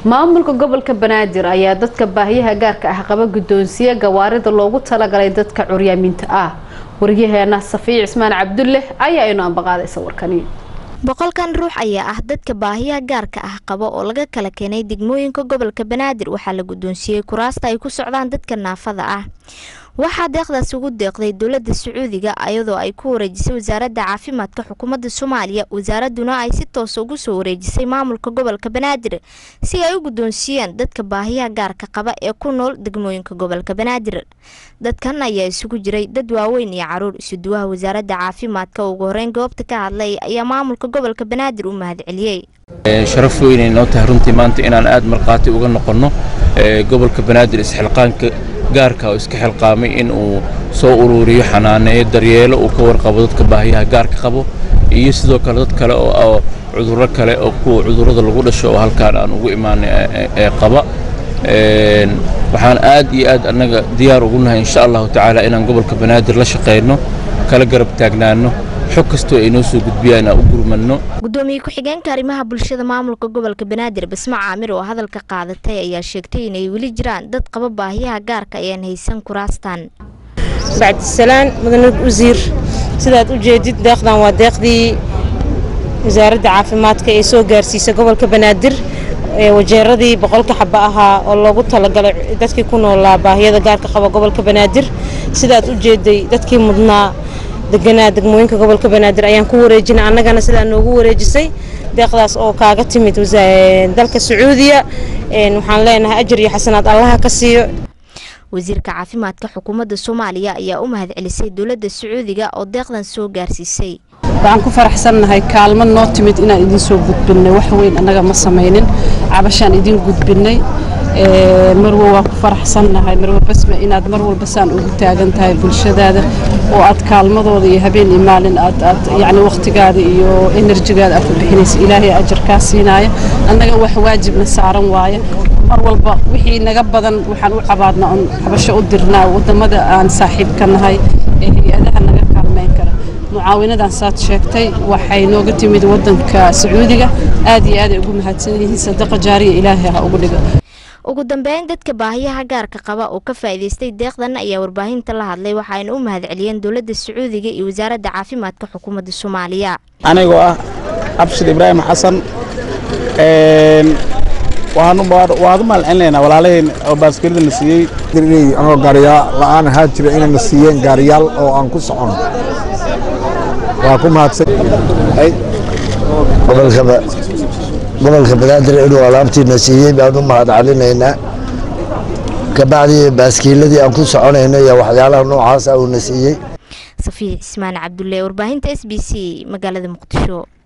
maamulka gobolka banaadir ayaa dadka baahiyaha gaarka ah qaba guddoonsiye gawaarida loogu talagalay dadka curyaaminta ah waryaheena safiic cismaan cabdulle ayaa inu ambaqaadaysa warkani boqolkan ruux ayaa ah dadka baahiyaha gaarka ah qaba oo laga kala keenay degmooyinka gobolka banaadir waxaa la guddoonsiiyey kuraasta ay ku socdaan dadka naafada ah waxaa deeqdaas ugu deeqday dowladda sacuudiga iyadoo ay ku wareejisay wasaaradda caafimaadka xukuumadda soomaaliya wasaaraduna ay si toosa ugu soo wareejisay maamulka gobolka banaadir si ay u guddoonsiiyeen dadka baahiyaha gaarka qaba ee ku nool degmooyinka gobolka banaadir dadkan ayaa isugu jiray dad waaweyn iyo caruur isuduwaha wasaaradda caafimaadka ugu horeyn goobta ka hadlay ayaa maamulka gobolka banaadir u mahadceliyey sharaf weynay noo tahay runtii maanta inaan aad markhaati uga noqonno gobolka banaadir isxilqaanka gaarka oo iska xilqaamay in uu soo uruuriyo xanaaneeyo daryeelo uu ka warqabo dadka baahiyaha gaarka qabo iyo sidoo kale dad kale oo cudurro kale oo kuwa cudurrada lagu dhasho oo halkaan aan ugu imaanay ee qaba waxaan aad iyo aad annaga diyaar ugu nahay insha allahu tacaala inaan gobolka banaadir la shaqayno kala garab taagnaano xog kastoo ay noo soo gudbiyaan aan u gurmanno gudoomiye ku-xigeenka arrimaha bulshada maamulka gobolka banaadir basmo caamir oo hadalka qaadatay ayaa sheegtay inay weli jiraan dad qaba baahiyaha gaarka ayaan haysan kuraastan bacdisalaan mudane wasiir sidaad u jeedid deeqdan waa deeqdii wasaaradda caafimaadka ee soo gaarsiisay gobolka banaadir wajeeradii boqolka xaba ahaa oo loogu talagalay dadkii ku noolaa baahiyada gaarka qaba gobolka banaadir sidaad u jeeday dadkii mudnaa deganaa degmooyinka gobolka banaadir ayaan ku wareejinay annagana sidaa noogu wareejisay deeqdaas oo kaaga timid dalka sacuudiya waxaan leenahay ajar iyo xasanaad allaha ka siiyo wasiirka caafimaadka xukuumadda soomaaliya ayaa u mahadcelisay dowladda sacuudiga oo deeqdan soo gaarsiisay waxaan ku faraxsannahay kaalmo noo timid inaan idiin soo gudbinnay wax weyn annaga ma samaynin cabashaan idiin gudbinnay marwo waan ku faraxsannahay marwo basma inaad mar walba saan ugu taagan tahay bulshadaada oo aad kaalmadooda iyo habeen iyo maalin aad aad yacni wakhtigaada iyo enerjigaada aad ku bixinaysa ilaahay ajarkaa siinaya annaga wax waajibna saaran waaye mar walba wixii naga badan waxaan u cabaadnaa oon cabasho u dirnaa waddamada aan saaxiibka nahay ee hay-adaha naga kaalmayn kara mucaawinadan saad sheegtay waxay nooga timid waddanka sacuudiga aad iyo aad ay ugu mahadsan yihiin sadaqa jaariya ilaahay ha ugu dhigo ugu dambeyn dadka baahiyaha gaarka qaba oo ka faa'iidaystay deeqdan ayaa warbaahinta la hadlay waxaayna u mahadceliyeen dowladda sacuudiga iyo wasaaradda caafimaadka xukuumadda soomaaliya anigoo ah abshir ibraahim xasan waan u mahadcelinaynaa walaalaheen oo baaskilida na siiyey anoo gaariyaa la'aan ahaa jira inayna siiyeen gaariyaal oo aan ku socono waa ku mahadsan gobolka banaadir inuu alaabtiina siiyey baan u mahad celinaynaa kabacdii baaskiiladii aan ku soconayno iyo waxyaalaha noocaasa uuna siiyey safiic cismaan cabdulle warbaahinta s b c magaalada muqdisho